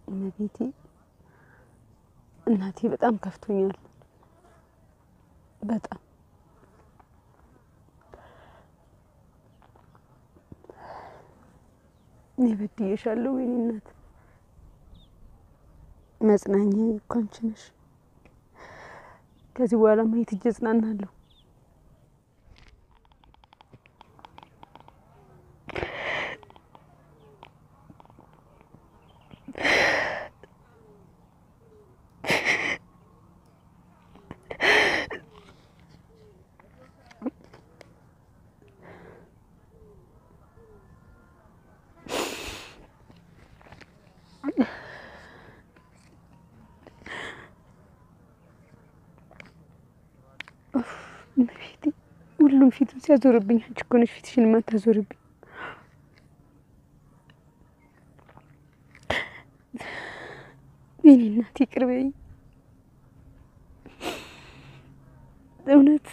እመቤቴ እናቴ በጣም ከፍቶኛል። በጣም እኔ በድዬሻለሁ። ወይኔ እናት መጽናኛ እኮ አንቺ ነሽ። ከዚህ በኋላ ማየት እጅ እጽናናለሁ። እመቤቴ ሁሉም ፊቱን ሲያዞርብኝ፣ አንቺ እኮ ነሽ ፊትሽን የማታዞርብኝ። የእኔ እናት ይቅር በይኝ። እውነት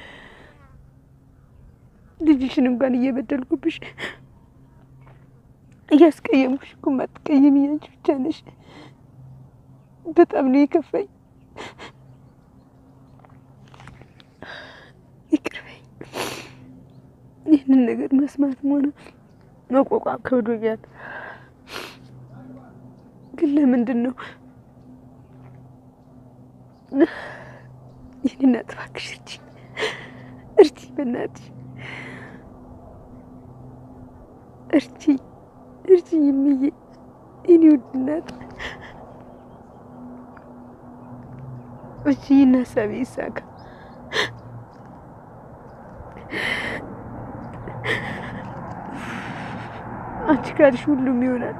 ልጅሽን እንኳን እየበደልኩብሽ እያስቀየምኩሽ እኮ የማትቀይሚኝ አንቺ ብቻ ነሽ። በጣም ነው የከፋኝ። ይቅር በይኝ። ይህንን ነገር መስማትም ሆነ መቋቋም ከብዶኛል። ግን ለምንድን ነው ይህን እናት እባክሽ እርጂኝ፣ እርጂኝ፣ በእናትሽ እርጂኝ፣ እርጂኝ እምዬ፣ የእኔ ውድ እናት እርጂኝ እና ሀሳቤ ይሳካ። አንቺ ካልሽ ሁሉም ይሆናል።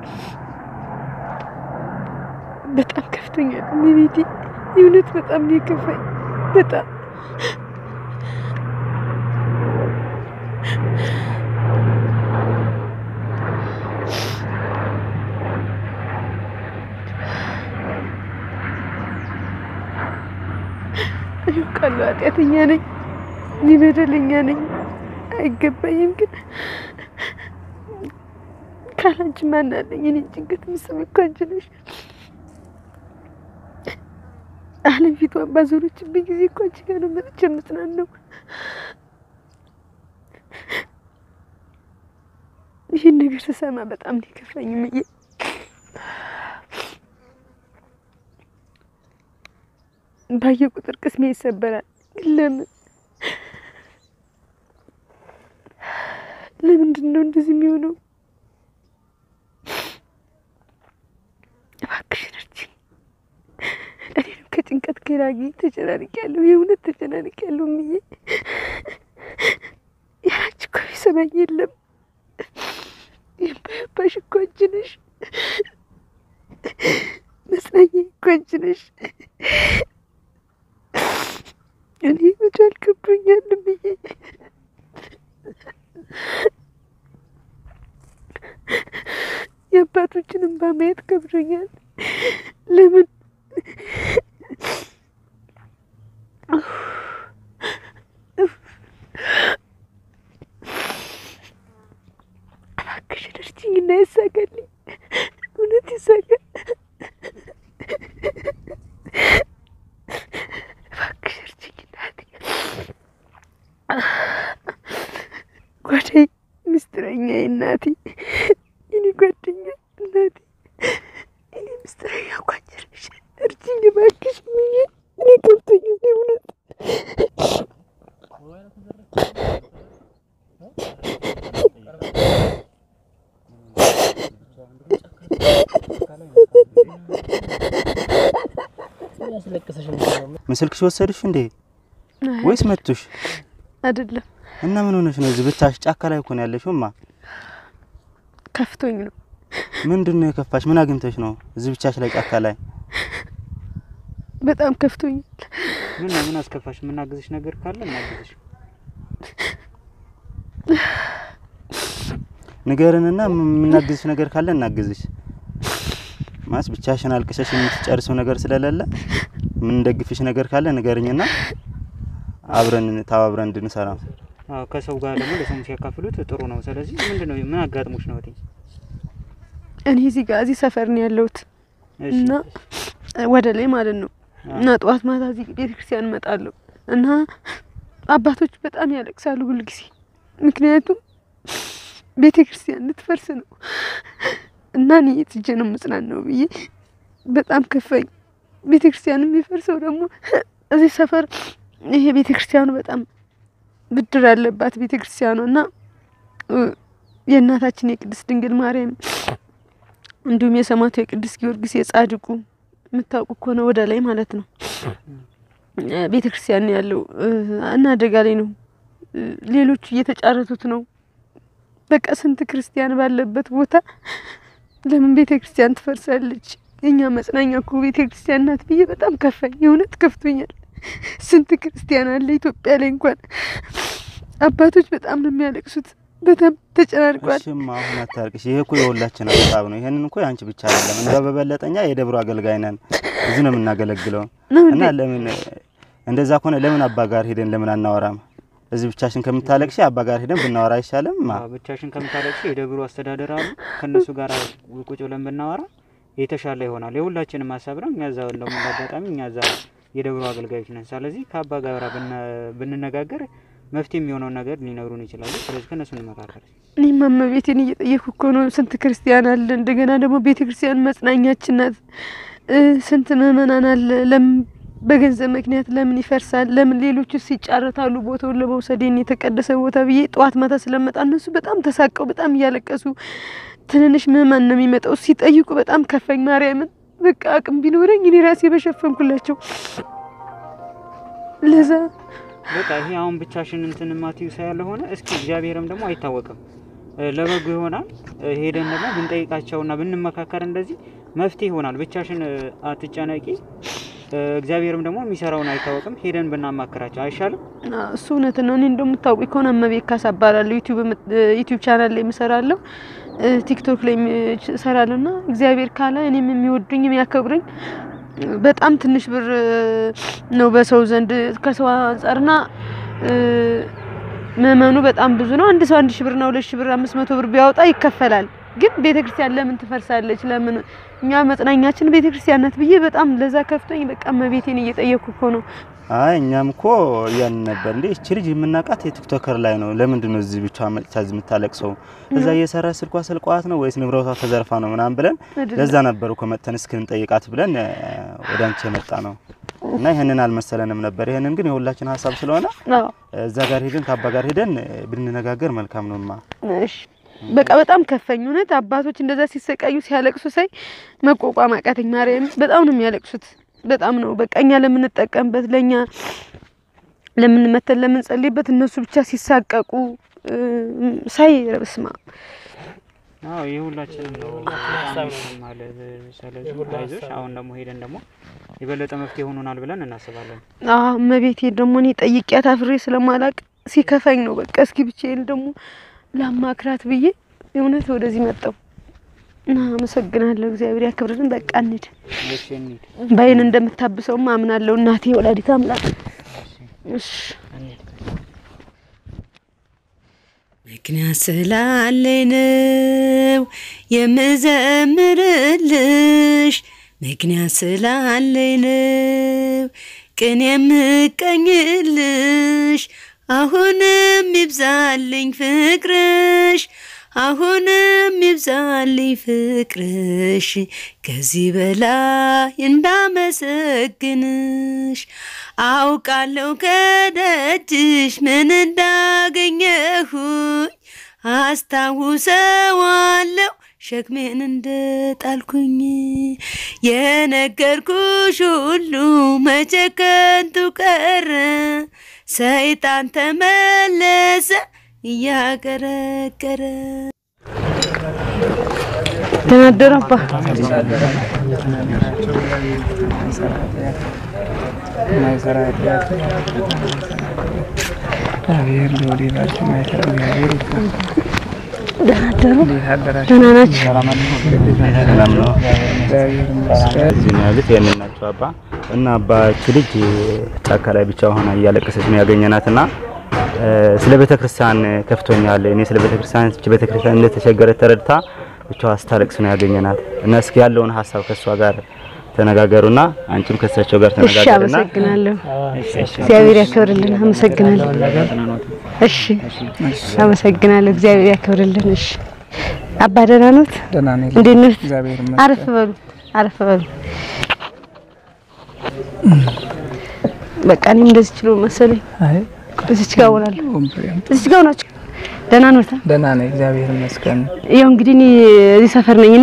በጣም ከፍቶኛል እመቤቴ፣ የእውነት በጣም ነው የከፋኝ። በጣም አውቃለሁ፣ ኃጢአተኛ ነኝ፣ እኔ በደለኛ ነኝ፣ አይገባኝም። ግን ካላንቺ ማን አለኝ? እኔ ጭንቀት የምትሰሚው እኮ አንቺ ነሽ። ዓለም ፊቷን ባዞረችብኝ ጊዜ እኮ አንቺ ጋር ነው መጥቼ የምጽናናው። ይህን ነገር ስሰማ በጣም ነው የከፋኝ እምዬ። ባየ ቁጥር ቅስሜ ይሰበራል። ግን ለምን ለምንድን ነው እንደዚህ የሚሆነው? እባክሽን እርጂኝ። እኔንም ከጭንቀት ገላጊ ተጨናንቄያለሁ። የእውነት ተጨናንቄያለሁ እምዬ። ያንቺ እኮ የሚሰማኝ የለም። የማይባሽ እኮ አንቺ ነሽ። መጽናኛ እኮ አንቺ ነሽ። እኔ መቻል ከብዶኛል እምዬ። የአባቶችን እንባ ማየት ከብዶኛል። ለምን እባክሽን እርጂኝ እና ይሳካልኝ፣ እውነት ይሳካል። እባክሽ እርጂኝ እናቴ። ጓደኝ ምስጢረኛ እናቴ፣ የኔ ጓደኛ እናቴ፣ የኔ ምስጢረኛ ጓደኛሽ እርጂኝ እባክሽ ብዬ እኔ ገብቶኛል እውነት ምስልክሽ ወሰድሽ እንዴ ወይስ መቱሽ? አይደለም እና ምን ሆነሽ ነው? እዚህ ብቻሽ ጫካ ላይ እኮ ነው ያለሽውማ። ከፍቶኝ ነው። ምንድን ነው የከፋሽ? ምን አግኝተሽ ነው እዚህ ብቻሽ ላይ ጫካ ላይ? በጣም ከፍቶኛል። ምን ነው ምን አስከፋሽ? የምናግዝሽ ነገር ካለ እናግዝሽ። ንገርንና የምናግዝሽ ነገር ካለ እናግዝሽ። ማስ ብቻሽን አልቅሰሽ የምትጨርሰው ነገር ስለሌለ የምንደግፍሽ ነገር ካለ ንገርኝና አብረን ተባብረን እንድንሰራ። አዎ ከሰው ጋር ደግሞ ለሰው ሲያካፍሉት ጥሩ ነው። ስለዚህ ምንድን ነው ምን አጋጥሞሽ ነው እህቴ? እኔ እዚህ ጋር እዚህ ሰፈር ነው ያለሁት። እሺ። እና ወደ ላይ ማለት ነው አዎ። እና ጠዋት ማታ እዚህ ቤተክርስቲያን እመጣለሁ እና አባቶች በጣም ያለቅሳሉ ሁልጊዜ ምክንያቱም ቤተክርስቲያን ልትፈርስ ነው እና እኔ የት ሄጄ ነው የምጽናናው ብዬ በጣም ከፋኝ። ቤተክርስቲያን የሚፈርሰው ደግሞ እዚህ ሰፈር ይሄ ቤተክርስቲያኑ በጣም ብድር ያለባት ቤተክርስቲያኑ እና እ፣ የእናታችን የቅድስት ድንግል ማርያም እንዲሁም የሰማዕቱ የቅዱስ ጊዮርጊስ የጻድቁ የምታውቁ ከሆነ ወደ ላይ ማለት ነው እ፣ ቤተክርስቲያን ነው ያለው እ፣ እና አደጋ ላይ ነው። እ፣ ሌሎቹ እየተጫረቱት ነው። በቃ ስንት ክርስቲያን ባለበት ቦታ ለምን ቤተ ክርስቲያን ትፈርሳለች? የኛ መጽናኛ እኮ ቤተ ክርስቲያን ናት ብዬ በጣም ከፋኝ። የእውነት ከፍቶኛል። ስንት ክርስቲያን አለ ኢትዮጵያ ላይ እንኳን አባቶች በጣም ነው የሚያለቅሱት። በጣም ተጨናንቋል። እሺማ አሁን አታርቅሽ። ይሄ እኮ የሁላችን ሀሳብ ነው። ይሄንን እኮ ያንቺ ብቻ አይደለም። እንደ በበለጠኛ የደብሩ አገልጋይ ነን፣ እዚህ ነው የምናገለግለው ነው እና እንዴ? ለምን እንደዛ ከሆነ ለምን አባ ጋር ሄደን ለምን አናወራም? እዚህ ብቻሽን ከምታለቅሽ አባ ጋር ሄደን ብናወራ አይሻልም? ማ አዎ፣ ብቻሽን ከምታለቅሽ የደብሩ አስተዳደር አሉ ከእነሱ ጋር ቁጭ ብለን ብናወራ የተሻለ ይሆናል። የሁላችንም ሀሳብ ነው። እኛ እዛ እንደውም አጋጣሚ እኛ እዛ የደብሩ አገልጋዮች ነን። ስለዚህ ከአባ ጋር ብነ- ብንነጋገር መፍትሄ የሚሆነውን ነገር ሊነግሩን ይችላሉ። ስለዚህ ከእነሱ እንመካከል። እኔም እመቤቴን እየጠየኩ እኮ ነው። ስንት ክርስቲያን አለ። እንደገና ደግሞ ቤተ ክርስቲያን መጽናኛችን ናት። እ፣ ስንት ምእመናን አለ። ለምን በገንዘብ ምክንያት ለምን ይፈርሳል? ለምን ሌሎቹ ሲጫረታሉ ቦታውን ለመውሰድ ይህን የተቀደሰ ቦታ ብዬ ጠዋት ማታ ስለመጣ እነሱ በጣም ተሳቀው በጣም እያለቀሱ ትንንሽ ምእመን ነው የሚመጣው ሲጠይቁ በጣም ከፈኝ። ማርያምን በቃ አቅም ቢኖረኝ እኔ ራሴ በሸፈንኩላቸው ለዛ በቃ ይሄ አሁን ብቻሽን እንትን ማትዩ ሳያለሆነ እስኪ እግዚአብሔርም ደግሞ አይታወቅም እ፣ ለበጎ ይሆናል። እ፣ ሄደን ደግሞ ብንጠይቃቸውና ብንመካከር እንደዚህ መፍትሄ ይሆናል። ብቻሽን እ፣ አትጨነቂ። እ፣ እግዚአብሔርም ደግሞ የሚሰራውን አይታወቅም። ሄደን ብናማክራቸው አይሻልም? አዎ፣ እሱ እውነት ነው። እኔ እንደምታውቁ ከሆነ እመቤት ካሳ እባላለሁ። ዩቲዩብ ዩቲዩብ ቻናል ላይ የምሰራለሁ፣ እ፣ ቲክቶክ ላይ እሰራለሁ እና እግዚአብሔር ካለ እኔም የሚወዱኝ የሚያከብሩኝ በጣም ትንሽ ብር እ፣ ነው በሰው ዘንድ ከሰው አንጻርና እ፣ ምእመኑ በጣም ብዙ ነው። አንድ ሰው አንድ ሺህ ብርና ሁለት ሺህ ብር አምስት መቶ ብር ቢያወጣ ይከፈላል። ግን ቤተ ክርስቲያን ለምን ትፈርሳለች? ለምን እኛ መጽናኛችን ቤተ ክርስቲያን ናት ብዬ በጣም ለዛ ከፍቶኝ በቃ እመቤቴን እየጠየኩ እኮ ነው። አይ እኛም እኮ እያልን ነበር እንዴ እቺ ልጅ የምናውቃት የቲክቶከር ላይ ነው። ለምንድን ነው እዚህ ብቻ መጥታ እዚህ የምታለቅሰው? እዛ እየሰራ ስልኳ ስልቋት ነው ወይስ ንብረቷ ተዘርፋ ነው ምናምን ብለን አይደለም። ለዛ ነበር እኮ መጥተን እስክንጠይቃት ብለን እ፣ ወደ አንቺ የመጣ ነው እና ይህንን አልመሰለንም ነበር። ይህንን ግን የሁላችን ሀሳብ ስለሆነ አዎ እዛ ጋር ሄደን ከአባ ጋር ሄደን እ፣ ብንነጋገር መልካም ነውማ። እሺ በቃ በጣም ከፈኝ። እውነት አባቶች እንደዛ ሲሰቃዩ ሲያለቅሱ ሳይ መቋቋም አቃተኝ። ማርያም በጣም ነው የሚያለቅሱት። በጣም ነው በቃ እኛ ለምንጠቀምበት ለእኛ ለምንመተን ለምንጸልይበት እነሱ ብቻ ሲሳቀቁ እ፣ ሳይ ረብስማ አዎ የሁላችንም ነው ሀሳብ ማለት ስለዚህ አይዞሽ። አሁን ደግሞ ሄደን ደግሞ የበለጠ መፍትሄ ሆኖናል ብለን እናስባለን። እመቤቴ ደግሞ እኔ ጠይቂያት አፍሬ ስለማላቅ ሲከፋኝ ነው በቃ እስኪ ብቻዬን ደግሞ ላማክራት ብዬ እውነት ወደዚህ መጣሁ እና አመሰግናለሁ። እግዚአብሔር ያክብርን። በቃ እንሂድ። እሺ እንሂድ። ባይን እንደምታብሰውም አምናለሁ። እናቴ ወላዲት አምላክ እሺ ምክንያት ስላለኝ ነው የምዘምርልሽ፣ ምክንያት ስላለኝ ነው ቅን የምቀኝልሽ። አሁንም ይብዛልኝ ፍቅርሽ፣ አሁንም ይብዛልኝ ፍቅርሽ፣ ከዚህ በላይ እንዳመሰግንሽ አውቃለሁ ከደጅሽ ምን እንዳገኘሁኝ አስታውሰዋለሁ ሸክሜን እንደጣልኩኝ የነገርኩሽ ሁሉ መቼ ከንቱ ቀረ ሰይጣን ተመለሰ እያቀረቀረ ደህና አደሩ አባ። እግዚአብሔር ለወዴታችሁ ማይሰራ እግዚአብሔር ይባል። ደህና አደሩ። እንዴት አደራችሁ? ደህና ናችሁ? ሰላም ነው። እግዚአብሔር ይመስገን። እዚህ ነው ያሉት። ይሄንን ናቸው አባ እና አባች ልጅ ጫካ ላይ ብቻ ሆና እያለቀሰች ነው ያገኘናት እና እ፣ ስለ ቤተ ክርስቲያን ከፍቶኛል። እኔ ስለ ቤተ ክርስቲያን እቺ ቤተ ክርስቲያን እንደተቸገረ ተረድታ ብቻዋ ስታለቅስ ነው ያገኘናት እና እስኪ ያለውን ሀሳብ ከእሷ ጋር ተነጋገሩና አንቺም ከእሳቸው ጋር እሺ፣ ተነጋገሩና አመሰግናለሁ። እግዚአብሔር ያክብርልን። አመሰግናለሁ። እሺ፣ አመሰግናለሁ። እግዚአብሔር ያክብርልን። እሺ፣ አባ ደህና ኖት? ደህና ነኝ። እንዴት ኖት? እግዚአብሔር አረፍ ይመስገን። በሉ፣ አረፍ በሉ። በቃ እኔም እንደዚህ ችሎ መሰለኝ። አይ እዚች ጋር ሆናለሁ። ወንበሬም እዚች ጋር ሆናችሁ ደህና ኖት? ደህና ነኝ። እግዚአብሔር ይመስገን። ያው እንግዲህ እኔ እዚህ ሰፈር ነኝና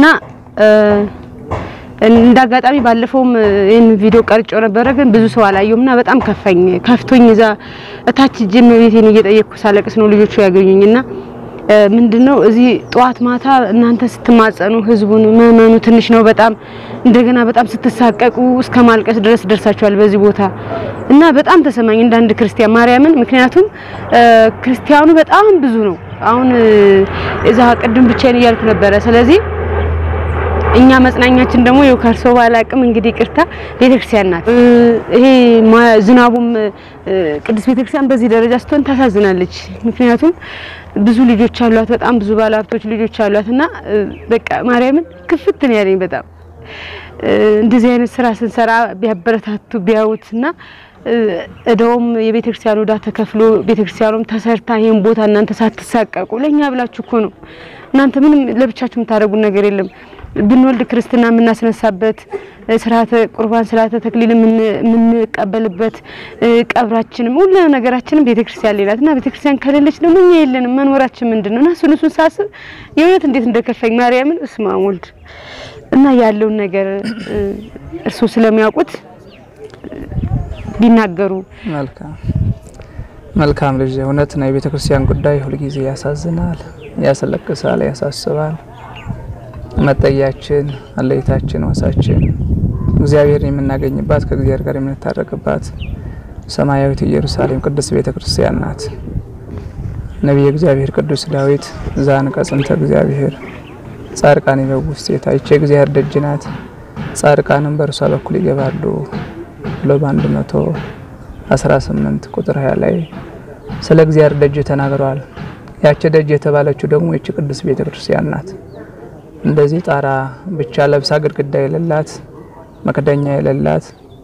እንደ አጋጣሚ ባለፈውም ይህን ቪዲዮ ቀርጬው ነበረ፣ ግን ብዙ ሰው አላየውም እና በጣም ከፋኝ ከፍቶኝ እዛ እታች ጅም ቤቴን እየጠየቅኩ ሳለቅስ ነው ልጆቹ ያገኙኝና ምንድነው እዚህ ጠዋት ማታ እናንተ ስትማጸኑ ህዝቡን ምእመኑ ትንሽ ነው በጣም እንደገና በጣም ስትሳቀቁ እስከ ማልቀስ ድረስ ደርሳችኋል በዚህ ቦታ እና በጣም ተሰማኝ እንደ አንድ ክርስቲያን ማርያምን። ምክንያቱም ክርስቲያኑ በጣም ብዙ ነው። አሁን እዛ ቅድም ብቻዬን እያልኩ ነበረ። ስለዚህ እኛ መጽናኛችን ደግሞ ይኸው ከእርሶ ባላቅም እንግዲህ ቅርታ ቤተክርስቲያን ናት። ይሄ ዝናቡም ቅዱስ ቤተክርስቲያን በዚህ ደረጃ ስትሆን ታሳዝናለች። ምክንያቱም ብዙ ልጆች አሏት፣ በጣም ብዙ ባለሀብቶች ልጆች አሏት እና በቃ ማርያምን ክፍት ነው ያለኝ በጣም እንደዚህ አይነት ስራ ስንሰራ ቢያበረታቱ ቢያዩት እና እዳውም የቤተክርስቲያኑ እዳ ተከፍሎ ቤተክርስቲያኑም ተሰርታ ይሄን ቦታ እናንተ ሳትሳቀቁ ለኛ ብላችሁ እኮ ነው። እናንተ ምንም ለብቻችሁ የምታደርጉት ነገር የለም። ብንወልድ ክርስትና የምናስነሳበት ስርዓተ ቁርባን ስርዓተ ተክሊል የምንቀበልበት ቀብራችንም ሁሉ ነገራችንም ቤተክርስቲያን ላይ ናት እና ቤተክርስቲያን ከሌለች ደግሞ እኛ የለንም። መኖራችን ምንድን ነው? እና እሱን እሱን ሳስብ የእውነት እንዴት እንደከፋኝ ማርያምን እስማ ወልድ እና ያለውን ነገር እርሶ ስለሚያውቁት ቢናገሩ መልካም መልካም ልጅ፣ እውነት ነው። የቤተ ክርስቲያን ጉዳይ ሁልጊዜ ያሳዝናል፣ ያስለቅሳል፣ ያሳስባል። መጠያችን፣ አለይታችን፣ ወሳችን እግዚአብሔርን የምናገኝባት ከእግዚአብሔር ጋር የምንታረቅባት ሰማያዊት ኢየሩሳሌም ቅድስት ቤተ ክርስቲያን ናት። ነቢየ እግዚአብሔር ቅዱስ ዳዊት ዘአንቀጽ እንተ እግዚአብሔር ጻድቃን ይገቡ ውስቴታ፣ ይቺ የእግዚአብሔር ደጅ ናት፣ ጻድቃንም በእርሷ በኩል ይገባሉ ብሎ በአንድ መቶ አስራ ስምንት ቁጥር ሀያ ላይ ስለ እግዚአብሔር ደጅ ተናግረዋል። ያቺ ደጅ የተባለችው ደግሞ ይቺ ቅድስት ቤተ ክርስቲያን ናት። እንደዚህ ጣራ ብቻ ለብሳ ግድግዳ የሌላት መክደኛ የሌላት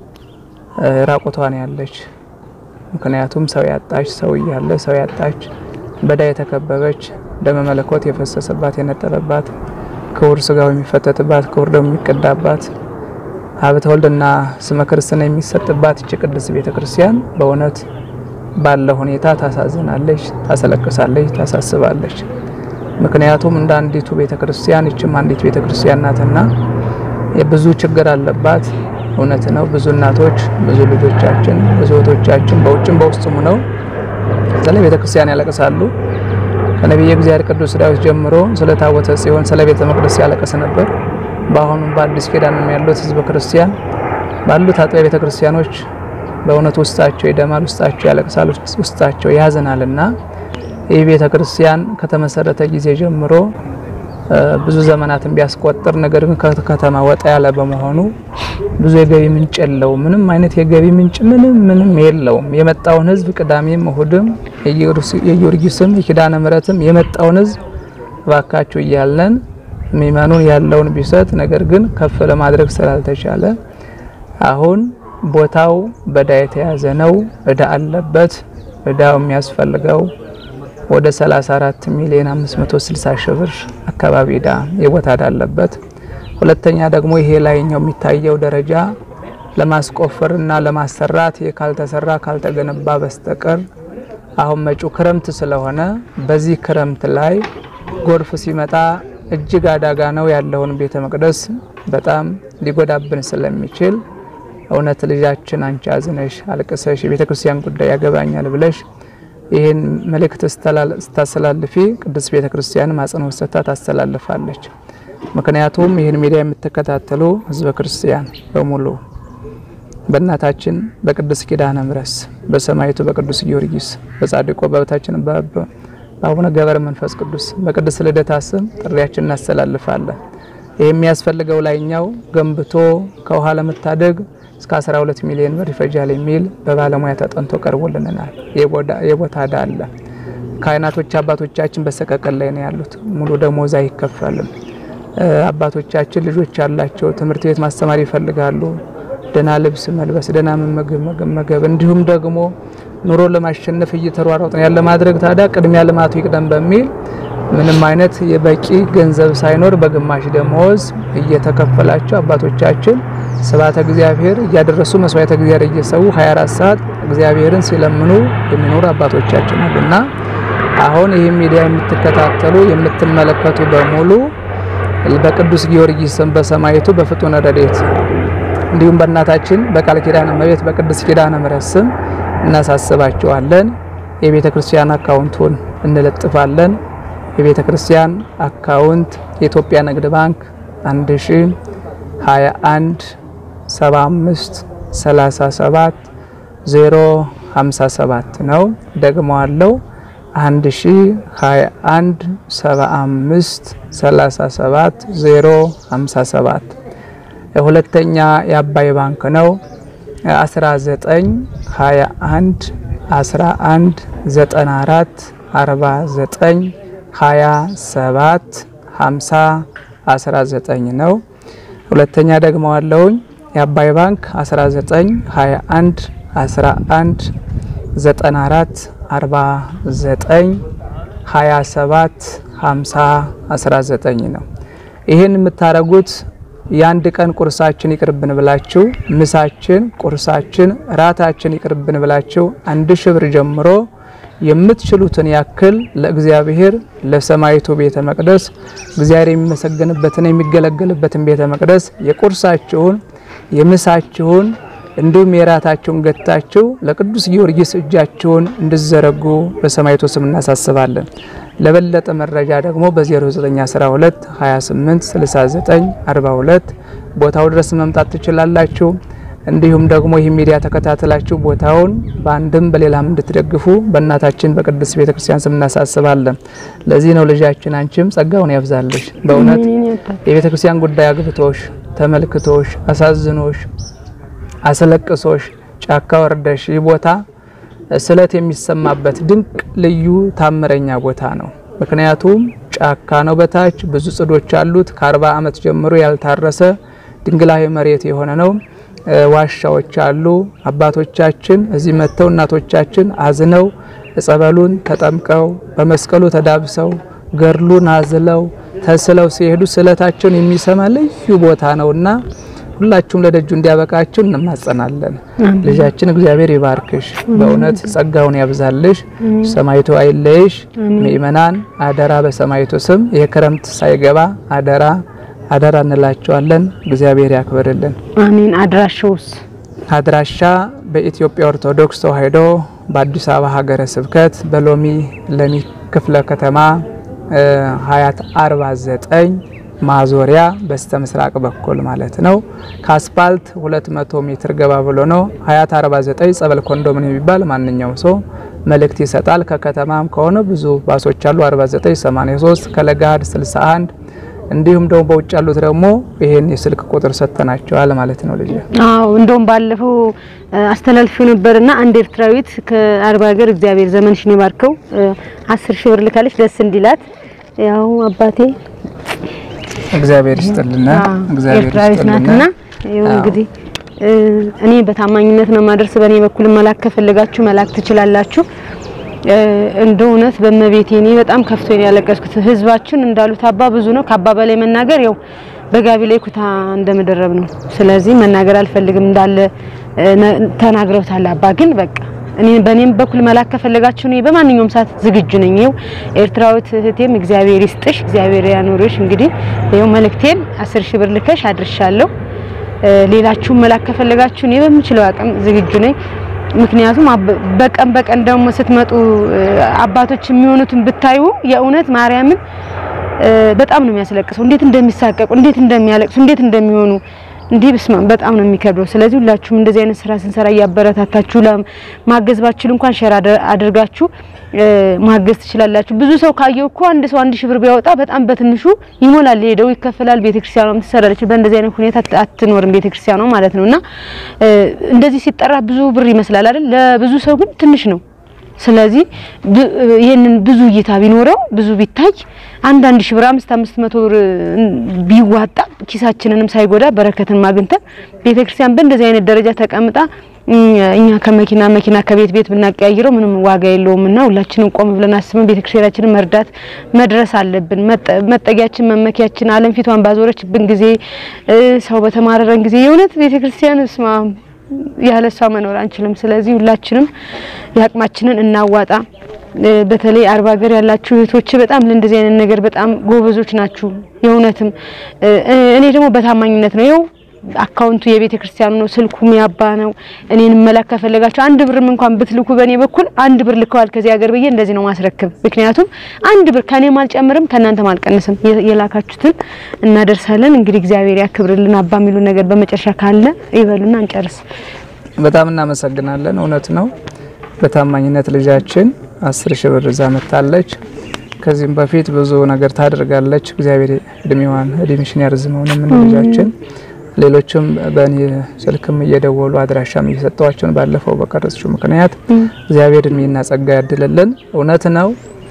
ራቁቷን ያለች ምክንያቱም ሰው ያጣች ሰው እያለ ሰው ያጣች በዳ የተከበበች ደመ መለኮት የፈሰሰባት የነጠበባት ክቡር ስጋው የሚፈተትባት ክቡር ደሙ የሚቀዳባት ሀብተ ወልድና ስመ ክርስትና የሚሰጥባት እቺ ቅድስት ቤተ ክርስቲያን በእውነት ባለ ሁኔታ ታሳዝናለች፣ ታስለቅሳለች፣ ታሳስባለች። ምክንያቱም እንደ አንዲቱ ቤተ ክርስቲያን እችም አንዲት ቤተ ክርስቲያን ናትና የብዙ ችግር አለባት። እውነት ነው። ብዙ እናቶች፣ ብዙ ልጆቻችን፣ ብዙ እህቶቻችን በውጭም በውስጥም ነው ስለ ቤተ ክርስቲያን ያለቅሳሉ። ከነቢየ እግዚአብሔር ቅዱስ ዳዊት ጀምሮ ስለ ታቦተ ጽዮን፣ ስለ ቤተ መቅደስ ያለቅስ ነበር። በአሁኑም በአዲስ ኪዳንም ያሉት ህዝበ ክርስቲያን ባሉት አጥቢያ ቤተ ክርስቲያኖች በእውነት ውስጣቸው ይደማል፣ ውስጣቸው ያለቅሳል፣ ውስጣቸው ያዝናልና ይህ ቤተ ክርስቲያን ከተመሰረተ ጊዜ ጀምሮ ብዙ ዘመናትን ቢያስቆጥር ነገር ግን ከከተማ ወጣ ያለ በመሆኑ ብዙ የገቢ ምንጭ የለውም። ምንም አይነት የገቢ ምንጭ ምንም ምንም የለውም። የመጣውን ህዝብ ቅዳሜም እሁድም የጊዮርጊስም የኪዳነ ምሕረትም የመጣውን ህዝብ እባካችሁ እያለን ሚመኑን ያለውን ቢሰጥ ነገር ግን ከፍ ለማድረግ ስላልተቻለ አሁን ቦታው በዳ የተያዘ ነው። እዳ አለበት። እዳው የሚያስፈልገው ወደ 34 ሚሊዮን 560 ሺህ ብር አካባቢ እዳ የቦታ እዳ አለበት። ሁለተኛ ደግሞ ይሄ ላይኛው የሚታየው ደረጃ ለማስቆፈርና ለማሰራት ካልተሰራ ካልተገነባ በስተቀር አሁን መጪው ክረምት ስለሆነ በዚህ ክረምት ላይ ጎርፍ ሲመጣ እጅግ አደጋ ነው ያለውን ቤተ መቅደስ በጣም ሊጎዳብን ስለሚችል እውነት ልጃችን አንቺ አዝነሽ አልቅሰሽ የቤተ ክርስቲያን ጉዳይ ያገባኛል ብለሽ ይህን መልእክት ስታስተላልፊ ቅድስት ቤተ ክርስቲያን አጽንኦት ሰጥታ ታስተላልፋለች። ምክንያቱም ይህን ሚዲያ የምትከታተሉ ህዝበ ክርስቲያን በሙሉ በእናታችን በቅድስት ኪዳነ ምሕረት በሰማይቱ በቅዱስ ጊዮርጊስ በጻድቆ በበታችን በአቡነ ገብረ መንፈስ ቅዱስ በቅድስት ልደታ ስም ጥሪያችን እናስተላልፋለን። ይህ የሚያስፈልገው ላይኛው ገንብቶ ከውሃ ለመታደግ እስከ 12 ሚሊዮን ብር ይፈጃል የሚል በባለሙያ ተጠንቶ ቀርቦልናል። የቦታ እዳ አለ። ካህናቶች አባቶቻችን በሰቀቀን ላይ ነው ያሉት። ሙሉ ደሞዝ አይከፈልም። አባቶቻችን ልጆች ያላቸው ትምህርት ቤት ማስተማር ይፈልጋሉ። ደህና ልብስ መልበስ፣ ደህና መመገብ መመገብ እንዲሁም ደግሞ ኑሮ ለማሸነፍ እየተሯሯጥን ያለ ማድረግ ታዲያ ቅድሚያ ልማቱ ይቅደም በሚል ምንም አይነት የበቂ ገንዘብ ሳይኖር በግማሽ ደመወዝ እየተከፈላቸው አባቶቻችን ስብሐተ እግዚአብሔር እያደረሱ መስዋዕተ እግዚአብሔር እየሰዉ 24 ሰዓት እግዚአብሔርን ሲለምኑ የሚኖሩ አባቶቻችን አሉና አሁን ይህ ሚዲያ የምትከታተሉ የምትመለከቱ በሙሉ በቅዱስ ጊዮርጊስ ስም በሰማዕቱ በፍጡነ ረድኤት እንዲሁም በእናታችን በቃል ኪዳነ እመቤት በቅድስት ኪዳነ ምሕረት ስም እናሳስባቸዋለን። የቤተ ክርስቲያን አካውንቱን እንለጥፋለን። የቤተ ክርስቲያን አካውንት የኢትዮጵያ ንግድ ባንክ 1021 75 37 057 ነው። ደግሞ አለው 1021 75 37 057 ሁለተኛ የአባይ ባንክ ነው 19 21 11 94 49 27 50 19 ነው። ሁለተኛ ደግሞ አለውኝ የአባይ ባንክ 19 21 11 94 49 27 50 19 ነው። ይህን የምታደርጉት የአንድ ቀን ቁርሳችን ይቅርብን ብላችሁ ምሳችን፣ ቁርሳችን፣ ራታችን ይቅርብን ብላችሁ አንድ ሺህ ብር ጀምሮ የምትችሉትን ያክል ለእግዚአብሔር ለሰማይቱ ቤተ መቅደስ እግዚአብሔር የሚመሰገንበትን የሚገለገልበትን ቤተ መቅደስ የቁርሳችሁን የምሳችሁን እንዲሁም የራታችሁን ገታችሁ ለቅዱስ ጊዮርጊስ እጃችሁን እንድዘረጉ በሰማይቱ ስም እናሳስባለን። ለበለጠ መረጃ ደግሞ በ0912 28 69 42 ቦታው ድረስ መምጣት ትችላላችሁ። እንዲሁም ደግሞ ይህ ሚዲያ ተከታተላችሁ ቦታውን በአንድም በሌላም እንድትደግፉ በእናታችን በቅድስት ቤተክርስቲያን ስም እናሳስባለን። ለዚህ ነው ልጃችን አንቺም ጸጋውን ያብዛልሽ። በእውነት የቤተክርስቲያን ጉዳይ አግብቶሽ ተመልክቶሽ አሳዝኖሽ አስለቅሶሽ ጫካ ወርደሽ ይህ ቦታ ስለት የሚሰማበት ድንቅ ልዩ ታምረኛ ቦታ ነው። ምክንያቱም ጫካ ነው፣ በታች ብዙ ጽዶች አሉት። ከአርባ ዓመት ጀምሮ ያልታረሰ ድንግላዊ መሬት የሆነ ነው። ዋሻዎች አሉ። አባቶቻችን እዚህ መጥተው እናቶቻችን አዝነው ጸበሉን ተጠምቀው በመስቀሉ ተዳብሰው ገድሉን አዝለው ተስለው ሲሄዱ ስለታቸውን የሚሰማ ልዩ ቦታ ነውና ሁላችሁም ለደጁ እንዲያበቃችሁ እንማጸናለን። ልጃችን እግዚአብሔር ይባርክሽ፣ በእውነት ጸጋውን ያብዛልሽ፣ ሰማይቱ አይለይሽ። ምእመናን አደራ በሰማይቱ ስም የክረምት ሳይገባ አደራ አደራ እንላቸዋለን። እግዚአብሔር ያክብርልን። አሜን። አድራሻውስ? አድራሻ በኢትዮጵያ ኦርቶዶክስ ተዋሕዶ በአዲስ አበባ ሀገረ ስብከት በሎሚ ለሚ ክፍለ ከተማ ሀያት 49 ማዞሪያ በስተ ምስራቅ በኩል ማለት ነው። ከአስፓልት 200 ሜትር ገባ ብሎ ነው። ሀያት 49 ጸበል ኮንዶምን የሚባል ማንኛውም ሰው መልእክት ይሰጣል። ከከተማም ከሆነ ብዙ ባሶች አሉ። 49 83 ከለጋድ 61 እንዲሁም ደግሞ በውጭ ያሉት ደግሞ ይሄን የስልክ ቁጥር ሰጥተናቸዋል ማለት ነው። ልጅ አዎ እንደውም ባለፈው አስተላልፎ ነበርና አንድ ኤርትራዊት ከአርባ ሀገር እግዚአብሔር ዘመንሽን ይባርከው አስር ሺህ ብር ልካለች ደስ እንዲላት ያው አባቴ እግዚአብሔር ይስጥልና እግዚአብሔር ኤርትራዊት ናትና ይኸው እንግዲህ እኔ በታማኝነት ነው ማደርስ። በእኔ በኩል መላክ ከፈለጋችሁ መላክ ትችላላችሁ። እንደ እውነት በመቤቴ እኔ በጣም ከፍቶ ነው ያለቀስኩት። ህዝባችን እንዳሉት አባ ብዙ ነው። ከአባ በላይ መናገር ያው በጋቢ ላይ ኩታ እንደመደረብ ነው። ስለዚህ መናገር አልፈልግም እንዳለ ተናግረውታል። አባ ግን በቃ እኔ በእኔም በኩል መላክ ከፈለጋችሁ እኔ በማንኛውም ሰዓት ዝግጁ ነኝ። ይኸው ኤርትራዊት እህቴም እግዚአብሔር ይስጥሽ፣ እግዚአብሔር ያኖርሽ። እንግዲህ ይኸው መልእክቴን አስር ሺህ ብር ልከሽ አድርሻለሁ። ሌላችሁም መላክ ከፈለጋችሁ እኔ በምችለው አቅም ዝግጁ ነኝ። ምክንያቱም በቀን በቀን ደግሞ ስትመጡ አባቶች የሚሆኑትን ብታዩ የእውነት ማርያምን በጣም ነው የሚያስለቅሰው። እንዴት እንደሚሳቀቁ፣ እንዴት እንደሚያለቅሱ፣ እንዴት እንደሚሆኑ እንዲህ ብስማ በጣም ነው የሚከብደው። ስለዚህ ሁላችሁም እንደዚህ አይነት ስራ ስንሰራ እያበረታታችሁ ለማገዝ ባችሉ እንኳን ሼር አድርጋችሁ ማገዝ ትችላላችሁ። ብዙ ሰው ካየው እኮ አንድ ሰው አንድ ሺህ ብር ቢያወጣ በጣም በትንሹ ይሞላል፣ ሄደው ይከፈላል። ቤተክርስቲያኗም ትሰራለች። በእንደዚህ አይነት ሁኔታ አትኖርም ቤተክርስቲያኗ ማለት ነውና እንደዚህ ሲጠራ ብዙ ብር ይመስላል አይደል? ለብዙ ሰው ግን ትንሽ ነው። ስለዚህ ብ- ይህንን ብዙ እይታ ቢኖረው ብዙ ቢታይ አንዳንድ ሺህ ብር አምስት አምስት መቶ ብር ቢዋጣ ኪሳችንንም ሳይጎዳ በረከትን ማግኝተን ቤተክርስቲያን በእንደዚህ አይነት ደረጃ ተቀምጣ እኛ ከመኪና መኪና ከቤት ቤት ብናቀያይረው ምንም ዋጋ የለውም እና ሁላችንም ቆም ብለን አስበን ቤተክርስቲያናችንን መርዳት መድረስ አለብን። መጠ- መጠጊያችን መመኪያችን ዓለም ፊቷን ባዞረችብን ጊዜ እ፣ ሰው በተማረረን ጊዜ የእውነት ቤተክርስቲያን ስማ ያለ እሷ መኖር አንችልም። ስለዚህ ሁላችንም የአቅማችንን እናዋጣ። እ፣ በተለይ አርባ ሀገር ያላችሁ እህቶች በጣም ለእንደዚህ አይነት ነገር በጣም ጎበዞች ናችሁ። የእውነትም እ፣ እኔ ደግሞ በታማኝነት ነው ይኸው አካውንቱ የቤተ ክርስቲያኑ ነው፣ ስልኩ ሚያባ ነው። እኔን መላክ ከፈለጋችሁ አንድ ብርም እንኳን ብትልኩ በእኔ በኩል አንድ ብር ልከዋል ከዚህ ሀገር ብዬ እንደዚህ ነው ማስረክብ። ምክንያቱም አንድ ብር ከኔም አልጨምርም ከእናንተም አልቀንስም። የ- የላካችሁትን እናደርሳለን። እንግዲህ እግዚአብሔር ያክብርልን። አባ የሚሉ ነገር በመጨረሻ ካለ ይበሉና እንጨርስ። በጣም እናመሰግናለን። እውነት ነው። በታማኝነት ልጃችን አስር ሺህ ብር ይዛ መጥታለች። ከዚህም በፊት ብዙ ነገር ታደርጋለች። እግዚአብሔር እድሜዋን እድሜሽን ያርዝመው ነው የምንለው ልጃችን። ሌሎችም በእኔ ስልክም እየደወሉ አድራሻም እየሰጠዋቸውን ባለፈው በቀረጽሽው ምክንያት እግዚአብሔር እድሜና ጸጋ ያድልልን። እውነት ነው።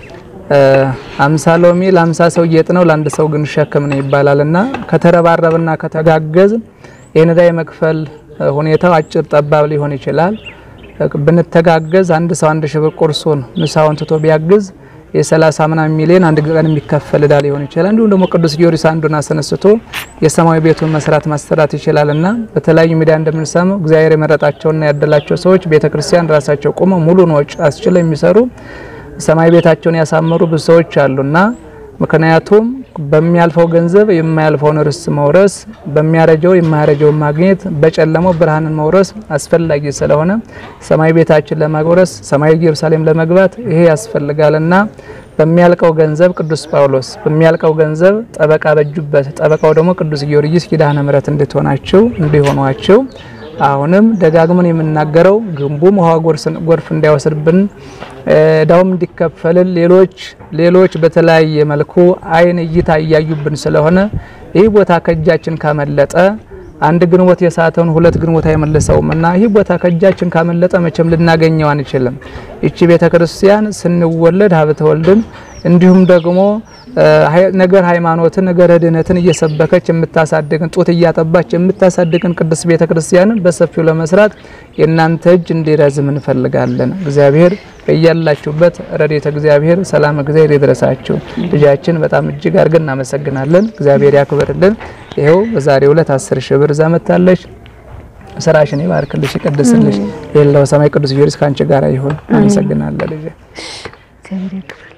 አምሳ ሎሚ ለአምሳ ሰው ጌጥ ነው፣ ለአንድ ሰው ግን ሸክም ነው ይባላልና ከተረባረብና ከተጋገዝ ይህን ዕዳ የመክፈል ሁኔታው አጭር ጠባብ ሊሆን ይችላል። ብንተጋገዝ አንድ ሰው አንድ ሺህ ብር ቁርሱን ምሳውን ትቶ ቢያግዝ የሰላሳ ምናምን ሚሊዮን አንድ ቀን የሚከፈል ዕዳ ሊሆን ይችላል። እንዲሁም ደግሞ ቅዱስ ጊዮርጊስ አንዱን አስነስቶ የሰማያዊ ቤቱን መስራት ማሰራት ይችላልና በተለያዩ ሚዲያ እንደምንሰማው እግዚአብሔር የመረጣቸውና ያደላቸው ሰዎች ቤተክርስቲያን ራሳቸው ቆመው ሙሉን ወጪ አስችለው የሚሰሩ ሰማይ ቤታቸውን ያሳመሩ ብዙ ሰዎች አሉና ምክንያቱም በሚያልፈው ገንዘብ የማያልፈውን ርስት መውረስ፣ በሚያረጀው የማያረጀውን ማግኘት፣ በጨለማው ብርሃንን መውረስ አስፈላጊ ስለሆነ ሰማይ ቤታችን ለማጎረስ ሰማይ ኢየሩሳሌም ለመግባት ይሄ ያስፈልጋልና በሚያልቀው ገንዘብ ቅዱስ ጳውሎስ በሚያልቀው ገንዘብ ጠበቃ በጁበት፣ ጠበቃው ደግሞ ቅዱስ ጊዮርጊስ ኪዳነ ምሕረት እንድትሆናቸው እንዲሆኗቸው አሁንም ደጋግመን የምናገረው ግንቡም ውሃ ጎርፍ እንዳይወስድብን እዳውም እንዲከፈልን ሌሎች ሌሎች በተለያየ መልኩ አይን እይታ እያዩብን ስለሆነ ይህ ቦታ ከእጃችን ካመለጠ አንድ ግንቦት የሳተውን ሁለት ግንቦት አይመልሰውም እና ይህ ቦታ ከእጃችን ካመለጠ መቼም ልናገኘው አንችልም። ይቺ ቤተ ክርስቲያን ስንወለድ ሀብተ ወልድን እንዲሁም ደግሞ ነገር ሃይማኖትን ነገር ድህነትን እየሰበከች የምታሳድግን ጡት እያጠባች የምታሳድግን ቅዱስ ቤተ ክርስቲያንን በሰፊው ለመስራት የእናንተ እጅ እንዲረዝም እንፈልጋለን። እግዚአብሔር በያላችሁበት ረድኤተ እግዚአብሔር ሰላም እግዚአብሔር ይድረሳችሁ። ልጃችን በጣም እጅግ አድርገን እናመሰግናለን። እግዚአብሔር ያክብርልን። ይኸው በዛሬው ዕለት አስር ሺህ ብር ይዛ መጥታለች። ስራሽን ይባርክልሽ፣ ይቀድስልሽ። የሌላው ሰማይ ቅዱስ ጊዮርጊስ ከአንቺ ጋር ይሁን። አመሰግናለሁ ልጄ። እግዚአብሔር ያክብር።